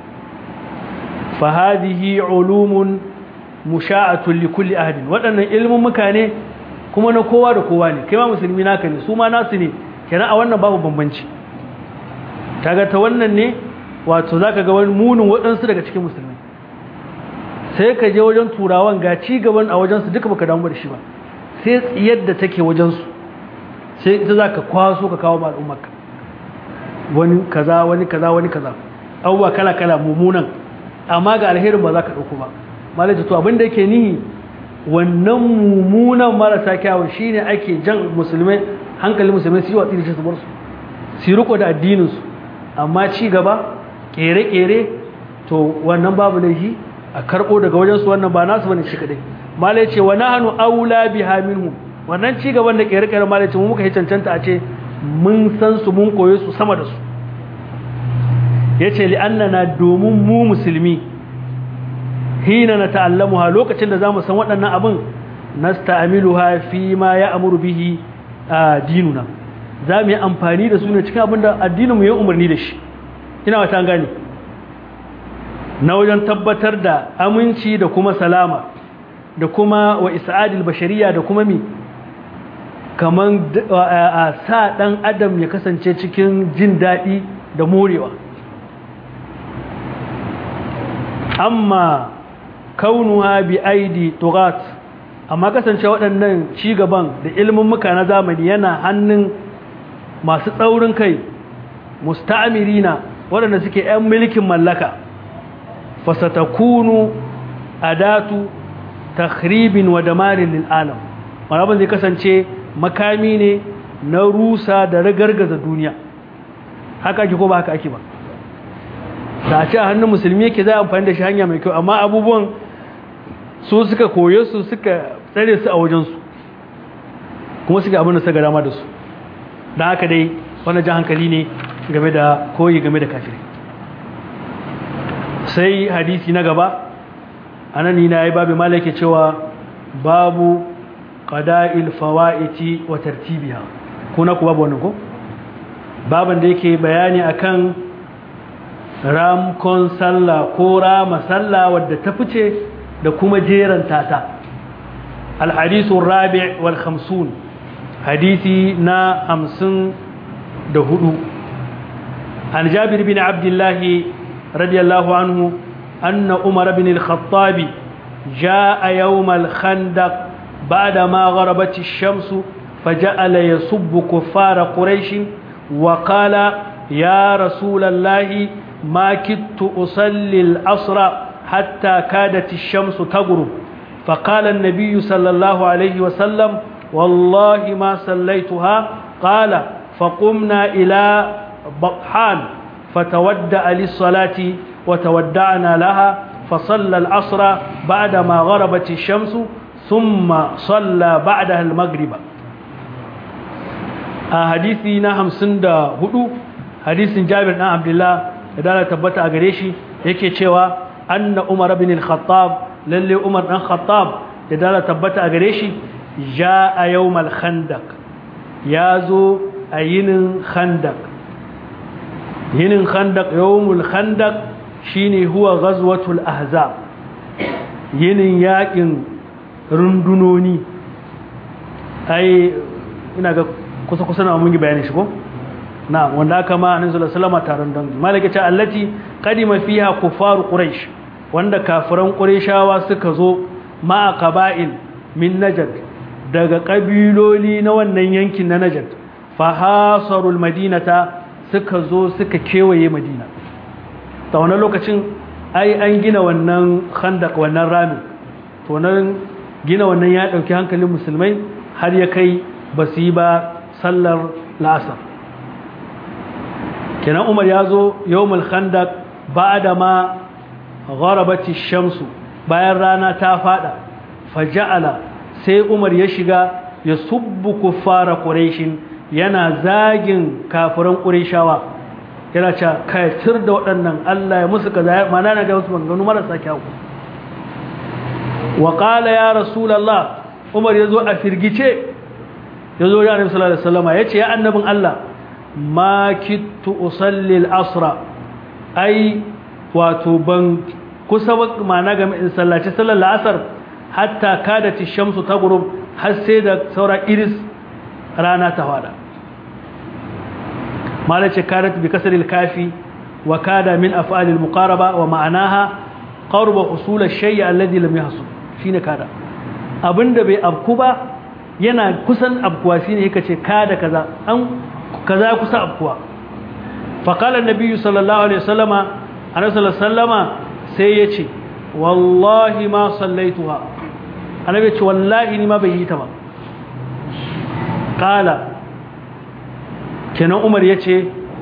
fahadihi ulumun musha'atun li kulli ahadin waɗannan ilmin muka ne kuma na kowa da kowa ne kai ma musulmi naka ne su ma nasu ne kenan a wannan babu bambanci kaga ta wannan ne wato zaka ga wani munin waɗansu daga cikin musulmi sai ka je wajen turawan ga ci gaban a wajensu duka baka damu da shi ba sai tsiyar da take wajensu sai ita zaka kwaso ka kawo ma al'ummarka wani kaza wani kaza wani kaza abubuwa kala kala mummunan amma ga alherin ba za ka ɗauko ba malaji to abinda yake nihi wannan mummunan marasa kyawun shine ake jan musulmai hankali musulmai su yi watsi da shi su bar su su riko da addininsu amma ci gaba kere-kere to wannan babu laifi a karɓo daga wajensu wannan ba nasu bane shi kadai malai ce wa nahnu aula biha minhum wannan ci gaban da kere-kere ma da ce mu muka yi cancanta a ce mun san su mun koyo su sama da su ya ce li'annana domin mu musulmi hina na ta'allamuha lokacin da za mu san waɗannan abin nasta'amiluha fi ma ya amuru bihi a dinuna za mu yi amfani da su ne cikin abin da addininmu ya umarni da shi ina wata gani na wajen tabbatar da aminci da kuma salama da kuma wa isa'adil bashariya da kuma mi kaman a sa ɗan adam ya kasance cikin jin daɗi da morewa amma kaunuha bi aidi tugat amma kasance waɗannan cigaban da ilimin muka na zamani yana hannun masu tsaurin kai musta'amirina waɗanda suke 'yan mulkin mallaka fasatakunu adatu takhribin wa damarin lil alam marabin zai kasance makami ne na rusa da ragargaza duniya haka ake ko ba haka ake ba da a ce a hannun musulmi yake za a amfani da shi hanya mai kyau amma abubuwan su suka koye su suka tsare su a wajensu kuma suka abin da suka dama da su da haka dai wani jan hankali ne game da koyi game da kafirai sai hadisi na gaba anan ni na yi babu malake cewa babu qada'il fawaiti wa tartibiha kuna ku babu wannan ko baban da yake bayani akan ramkon sallah ko rama sallah wadda ta fice da kuma jeran tata alhadisu rabi' wal khamsun hadisi na hamsin da hudu an jabir bin abdullahi radiyallahu anhu anna umar bin al-khattabi جاء يوم الخندق بعدما غربت الشمس فجعل يسب كفار قريش وقال يا رسول الله ما كدت أصلي العصر حتى كادت الشمس تغرب فقال النبي صلى الله عليه وسلم والله ما صليتها قال فقمنا إلى بطحان فتودع للصلاة وتودعنا لها فصلى العصر بعدما غربت الشمس ثم صلى بعدها المغرب حديثنا همسن دا هدو حديث جابر بن عبد الله da tabbata a gare shi yake cewa anna umar bin al-khattab lalle umar dan khattab da dala tabbata a gare shi jaa yawmal khandaq yazo a yinin khandaq yinin khandaq yawmul khandaq shine huwa ghazwatul ahzab yinin yakin rundunoni ai ina ga kusa kusa na mun yi bayani shi ko na wanda aka ma annabi sallallahu alaihi wasallam taron dangi malaka ta allati qadima fiha kuffar quraish wanda kafiran qurayshawa suka zo ma qaba'il min najd daga kabiloli na wannan yankin na najd fa hasarul madinata suka zo suka kewaye madina ta wannan lokacin ai an gina wannan khandaq wannan ramin to nan gina wannan ya dauki hankalin musulmai har ya kai basu yi ba sallar la'asar kenan umar ya zo yawmul khandaq ba'da ma gharabati shamsu bayan rana ta fada faja'ala sai umar ya shiga ya subbu kuffara quraishin yana zagin kafiran qurayshawa yana cewa kaitir da waɗannan Allah ya musu kaza mana na ga wasu maganganu marasa kyau wa qala ya rasulullah umar yazo a firgice yazo ya annabi sallallahu alaihi wasallam yace ya annabin Allah ma kittu usalli al-asra ai wato ban kusa ba mana ga in sallaci sallar la'asar hatta kadati shamsu taghrub har sai da saura iris rana ta fada malace kadat bi kasr al-kafi wa kada min af'al al-muqaraba wa ma'anaha qarba husul ash-shay alladhi lam yahsul shine kada abinda bai abku ba yana kusan abkuwa shine yake ce kada kaza an kaza kusa abkuwa faƙala nabi sallallahu alaihi wasallama annabi sallallahu sallama sai ya ce wallahi ma sallaituha annabi ce wallahi ni ma bai yi ta ba ƙala kenan umar ya ce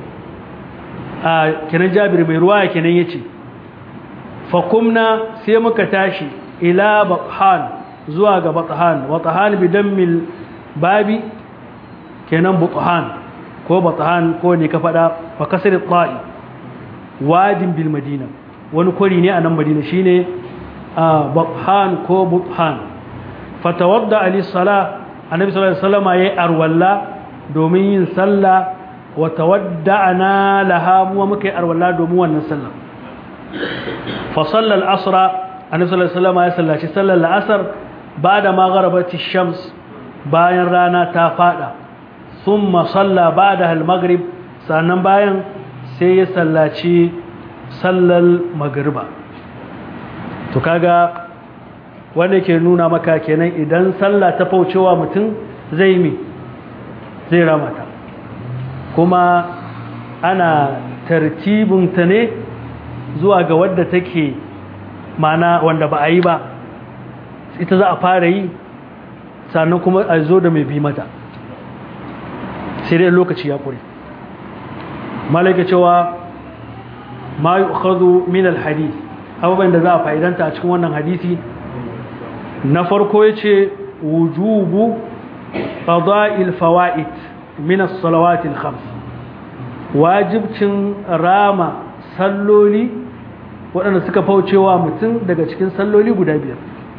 a kenan jabir mai ruwa kenan ya ce fakumna sai muka tashi ila bathan zuwa ga bathan bathan bidan mil babi kenan butuhan ko batuhan ko ne ka faɗa fa kasar ta'i wadin bil madina wani kwari ne a nan madina shine butuhan ko butuhan fatawadda ali sala annabi sallallahu alaihi wasallam yayi arwalla domin yin sallah wa tawadda'na laha mu muka yi arwalla domin wannan sallah fa salla al-asra annabi sallallahu alaihi wasallam ya sallaci sallar al-asr ba'da ma gharabati shams bayan rana ta fada thumma salla ba'da al-maghrib sannan bayan sai ya sallaci sallar magriba to kaga wanda ke nuna maka kenan idan sallah ta faucewa mutum zai mi zai ramata kuma ana tartibinta ne zuwa ga wadda take mana wanda ba a yi ba ita za a fara yi sannan kuma a zo da mai bi mata sai dai lokaci ya kure malaka cewa ma yi min alhadis abubuwan da za a fa'idanta a cikin wannan hadisi na farko ya ce wujubu ƙada'il fawa'id minas salawatil khams wajibcin rama salloli waɗanda suka faucewa mutum daga cikin salloli guda biyar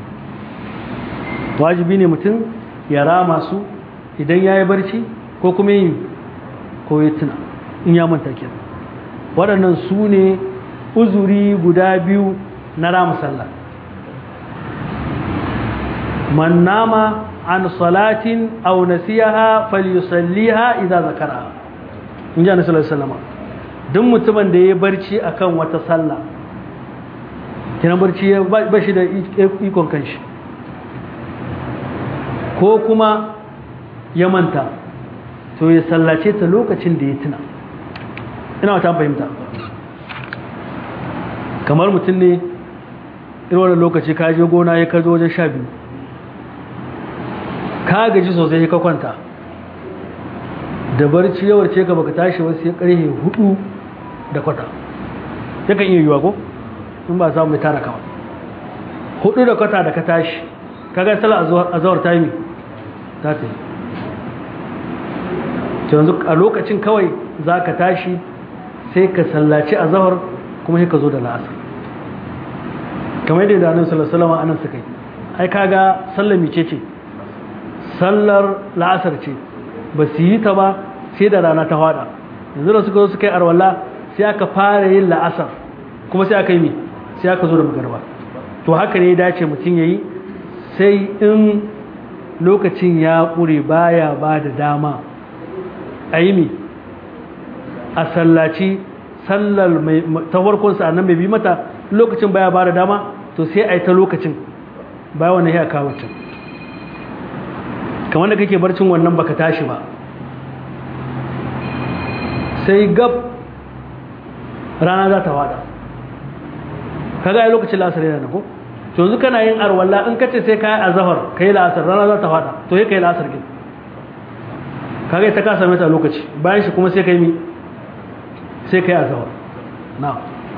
wajibi ne mutum ya rama su idan ya yi barci ko kuma yi ko ya tuna in ya manta kenan waɗannan su ne uzuri guda biyu na rama sallah من نام عن صلاة أو نسيها فليصليها إذا ذكرها in ji annabi sallallahu alaihi wasallam duk mutumin da ya barci akan wata sallah kina barci ba shi da ikon kanshi ko kuma ya manta to ya sallace ta lokacin da ya tuna ina wata fahimta kamar mutum ne irin wannan lokaci ka je gona ya kazo wajen sha biyu ka gaji sosai ka kwanta da barci yawar ce ka baka tashi wasu ya karhe hudu da kwata ya kan iya yiwa ko in ba samu mai tara kawa hudu da kwata da ka tashi ka ga sala a zawar taimi ta ta yi yanzu a lokacin kawai za ka tashi sai ka sallaci a zawar kuma sai ka zo da la'asar kamar yadda annabi sallallahu alaihi wasallam anan suka yi ai kaga sallar mice ce sallar la'asar ce ba su yi ta ba sai da rana ta hada yanzu da suka zo suka yi arwala sai aka fara yin la'asar kuma sai aka yi mi sai aka zo da magarba to haka ne ya dace mutum ya yi sai in lokacin ya ƙure baya ba da dama a yi mi a sallaci sallar ta farkon sa'annan mai bi mata lokacin baya ba da dama to sai a yi ta lokacin baya wannan ya kawo can kamar da kake barcin wannan baka tashi ba sai gab rana za ta wada kaga ai lokacin lasar yana ko to yanzu kana yin arwalla in kace sai kai azhar kai lasar rana za ta wada to sai kai lasar kin kaga ta kasa mata lokaci bayan shi kuma sai kai mi sai kai azhar na'am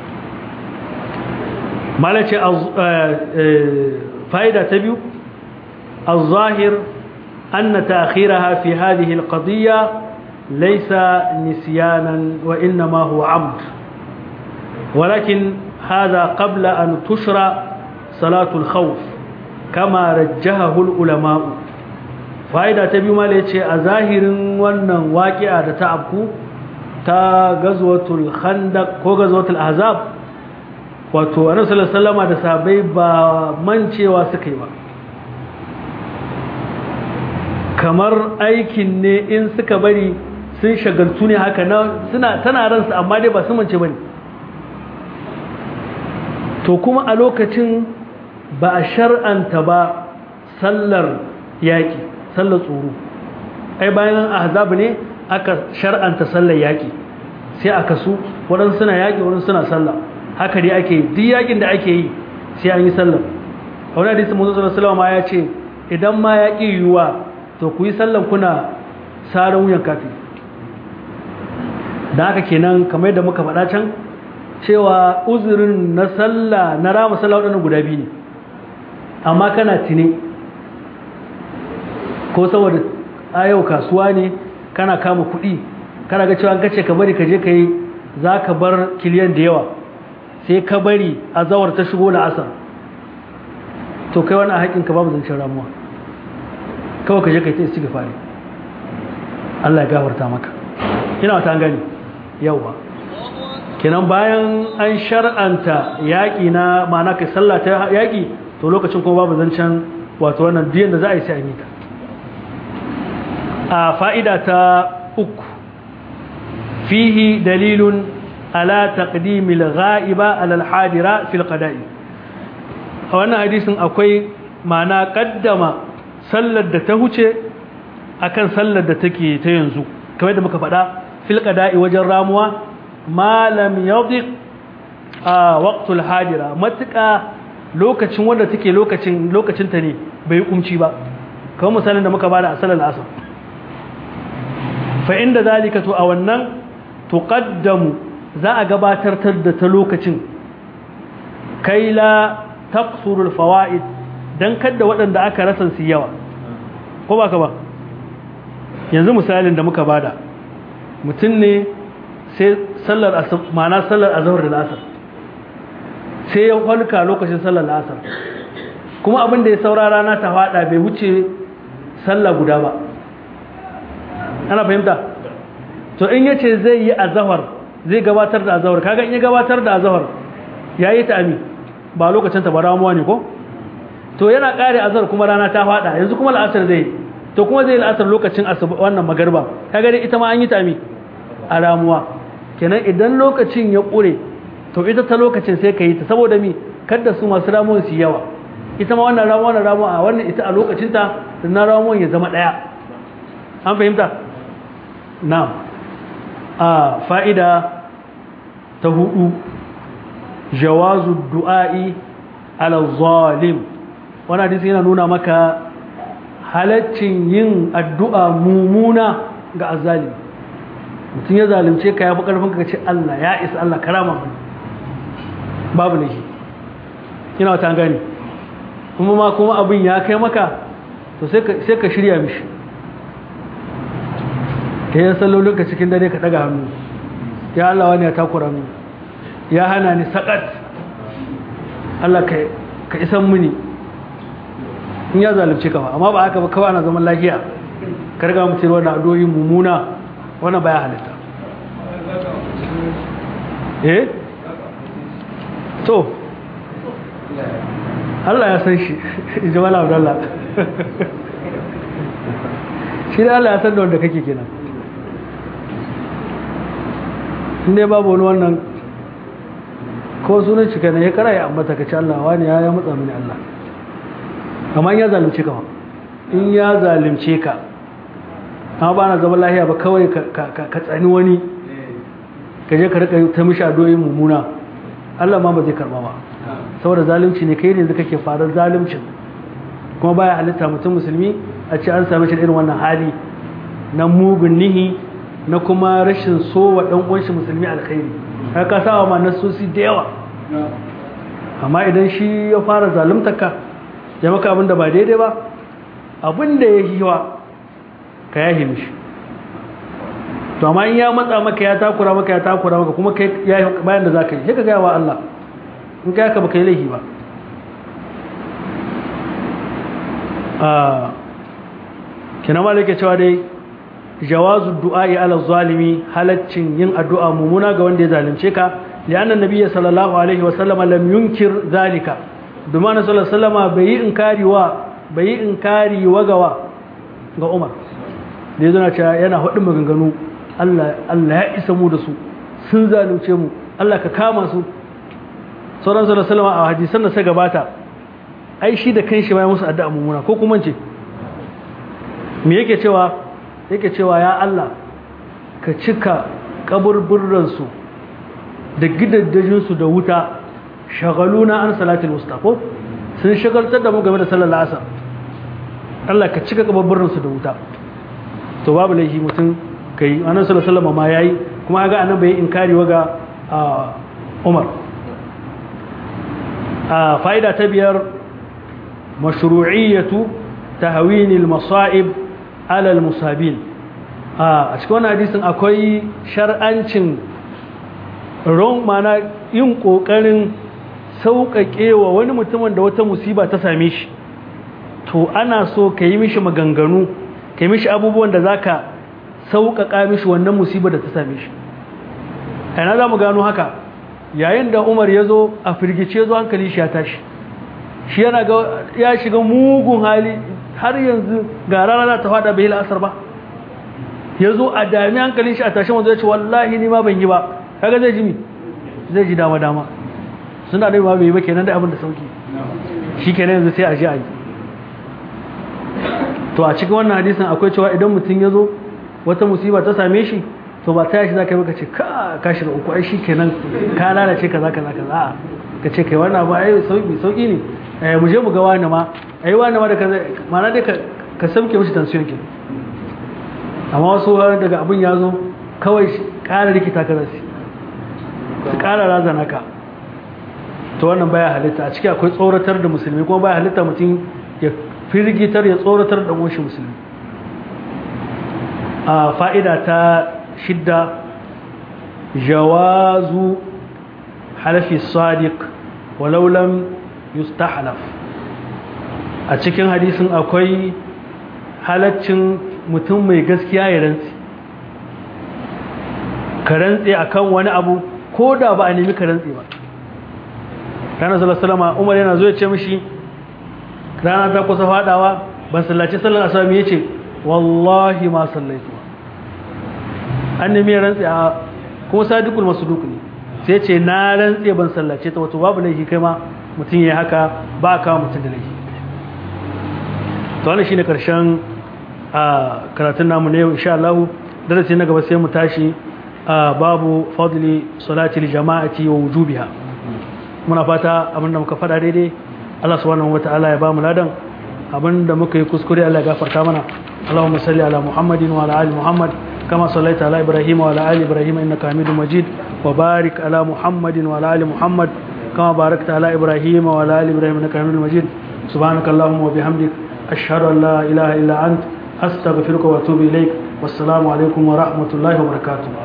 malace fa'ida ta biyu الظاهر أن تأخيرها في هذه القضية ليس نسيانا وإنما هو عمد ولكن هذا قبل أن تشرع صلاة الخوف كما رجهه العلماء فائدة تبي ما ليتشي أظاهر ونن واقعة تعبكو تا غزوة الخندق كو غزوة الأحزاب wato annabi sallallahu alaihi wasallam da sahabbai ba mancewa suka yi ba kamar aikin ne in suka bari sun shagaltu ne haka na suna tana ransu amma dai ba su mance bane to kuma a lokacin ba a shar'anta ba sallar yaƙi sallar tsoro ai bayan ahzab ne aka shar'anta sallar yaƙi sai aka su waɗansu suna yaƙi waɗansu suna sallah haka dai ake duk yaƙin da ake yi sai an yi sallar a wani hadisi musu sallallahu alaihi ya ce idan ma yaƙi yiwuwa to ku yi sallan kuna sarar wuyan kafi da haka kenan kamar yadda muka faɗa can cewa uzurin na sallah na rama sallah waɗannan guda biyu ne amma kana tine ko saboda a yau kasuwa ne kana kama kuɗi kana ga cewa an kace ka bari ka je ka yi za ka bar kiliyan da yawa sai ka bari a zawar ta shigo da asar to kai wani a haƙinka babu zancen ramuwa kawai ka je ka yi ta isi fari Allah ya gafarta maka ina wata an gani yawa kenan bayan an shar'anta yaƙi na ma'ana kai sallah ta yaƙi to lokacin kuma babu zancen wato wannan diyan da za a yi sai a yi ta a fa'ida ta uku fihi dalilun ala taqdimil ghaiba ala al-hadira fil qada'i a wannan hadisin akwai ma'ana kaddama sallar da ta huce akan sallar da take ta yanzu kamar da muka faɗa fil qada'i wajen ramuwa malam yadiq a waqtul hadira matuƙa lokacin wanda take lokacin lokacin ta ne bai kumci ba kamar misalin da muka bada a sallar asar fa inda zalika to a wannan tuqaddamu za a gabatar da ta lokacin kai la taqsuru alfawaid dan kada waɗanda aka rasa su yawa ko ba ka ba yanzu misalin da muka bada mutum ne sai sallar asar ma'ana sallar azhar da asar sai ya falka lokacin sallar asar kuma abin da ya saura rana ta fada bai wuce sallah guda ba ana fahimta to in yace zai yi azhar zai gabatar da azhar kaga in ya gabatar da azhar yayi ta ami ba lokacin ta ba ramuwa ne ko to yana kare azhar kuma rana ta fada yanzu kuma al'asar zai to kuma zai al'asar lokacin wannan magarba kaga dai ita ma an yi ta ami a ramuwa kenan idan lokacin ya kure to ita ta lokacin sai ka yi ta saboda mi kada su masu ramuwan su yawa ita ma wannan ramuwa na ramuwa a wannan ita a lokacin ta na ramuwan ya zama daya an fahimta na'am a fa'ida ta hudu jawazu du'a'i ala zalim wannan hadisi yana nuna maka halaccin yin addu'a mumuna ga azzalimi mutum ya zalunce ka ya fi karfin ka ce Allah ya isa Allah karama mu babu ne ina wata gani kuma ma kuma abin ya kai maka to sai ka shirya mishi ka yi sallolin ka cikin dare ka daga hannu ya Allah wani ya takura mu ya hana ni sakat Allah ka isan muni in ya zalunce ka ba amma ba haka ba kawai ana zaman lafiya ka riga mutum wannan addu'o'i mummuna wannan baya halitta eh to Allah ya san shi jamal abdullah shi da Allah ya san da wanda kake kenan inda babu wani wannan ko sunan shi kana ya kara ya ambata ka ci Allah wani ya matsa mini Allah amma in ya zalunce ka in ya zalunce ka amma ba na zama lahiya ba kawai ka tsani wani ka je ka rika ta mishi adoyin mummuna Allah ma ba zai karba ba saboda zalunci ne kai ne da kake farar zaluncin kuma baya halitta mutum musulmi a ce an same shi irin wannan hali na mugun nihi na kuma rashin so wa dan uwan shi musulmi alkhairi har ka sawa ma nasosi da yawa amma idan shi ya fara zaluntarka ya maka abin da ba daidai ba abin da ya yi wa ka yahi mishi to amma in ya matsa maka ya takura maka ya takura maka kuma kai ya bayan da zaka yi sai ka ga wa Allah in kai ka baka yi laifi ba ah kina malaka cewa dai jawazu du'a'i ala zalimi halaccin yin addu'a mumuna ga wanda ya zalunce ka li'anna nabiyyi sallallahu alaihi wa sallama lam yunkir zalika dumana sallallahu alaihi wasallama bai yi inkari wa bai yi inkari wa gawa ga Umar da yazo na cewa yana hudin maganganu Allah Allah ya isa mu da su sun zalunce mu Allah ka kama su sauran sallallahu alaihi wasallama a hadisan da suka gabata ai shi da kanshi ma ya musu addu'a mumuna ko kuma ce me yake cewa yake cewa ya Allah ka cika kaburburransu da gidaddajinsu da wuta shagaluna an salatul mustafa sun shagaltar da mu game da sallar asar Allah ka cika kaburburransu da wuta to babu laifi mutum kai annabi sallallahu alaihi wasallam ma yayi kuma ga annabi bai inkari waga Umar a fa'ida ta biyar mashru'iyyatu tahwin al-masa'ib alal musabin a cikin wannan hadisin akwai shar'ancin ron mana yin kokarin sauƙaƙe wa wani mutumin da wata musiba ta same shi to ana so ka yi mishi maganganu ka yi mishi abubuwan da za ka sauƙaƙa mishi wannan musibar da ta same shi yana za mu gano haka yayin da umar ya zo a firgice zo hankali shi ya tashi shi yana ga ya shiga mugun hali har yanzu ga rana ta fada bai la'asar ba ya zo a dami hankalin shi a tashi wanzu ya ce wallahi ni ma ban yi ba kaga zai ji mi zai ji dama dama suna da ma bai yi ba kenan da abin da sauki shi kenan yanzu sai a ji a yi to a cikin wannan hadisin akwai cewa idan mutum ya zo wata musiba ta same shi to ba ta yashi za ka yi baka ce ka ka shiga uku ai shi kenan ka lalace kaza kaza kaza a'a ka ce kai wannan abu ai sauki sauki ne eh mu je mu ga wani ma ai wani ma da kaza ma'ana dai ka ka sauke mishi tension kin amma wasu daga abin ya zo kawai ƙara rikita ka zasu su ƙara razana ka to wannan baya halitta a ciki akwai tsoratar da musulmi kuma baya halitta mutum ya firgitar ya tsoratar da shi musulmi a fa'ida ta shidda jawazu halafi sadiq walau lam yustahlaf a cikin hadisin akwai halaccin mutum mai gaskiya ya rantsi ka rantsi akan wani abu ko da ba a nemi ka rantsi ba ranar salasalama umar yana zo ya ce mishi rana ta kusa fadawa ban sallaci sallar asami ya ce wallahi ma sallaitu an nemi ya rantsi a kuma sadikul masu duk ne sai ce na rantsi ban sallace ta wato babu laifi kai ma mutum ya haka ba a kawo mutum da laifi to wannan shine karshen a karatun namu ne insha Allah darasi na gaba sai mu tashi babu fadli salati jama'ati wa wujubiha muna fata abinda muka fada daidai Allah subhanahu wataala ya bamu ladan abinda muka yi kuskure Allah ya gafarta mana Allahumma salli ala Muhammadin wa ala ali Muhammad kama sallaita ala Ibrahim wa ala ali Ibrahim innaka Hamidum Majid wa barik ala Muhammadin wa ala ali Muhammad kama barakta ala Ibrahim wa ala ali Ibrahim innaka Hamidum Majid subhanaka Allahumma wa bihamdik ashhadu an la ilaha illa ant astaghfiruka wa atubu ilaik wassalamu alaikum wa rahmatullahi wa barakatuh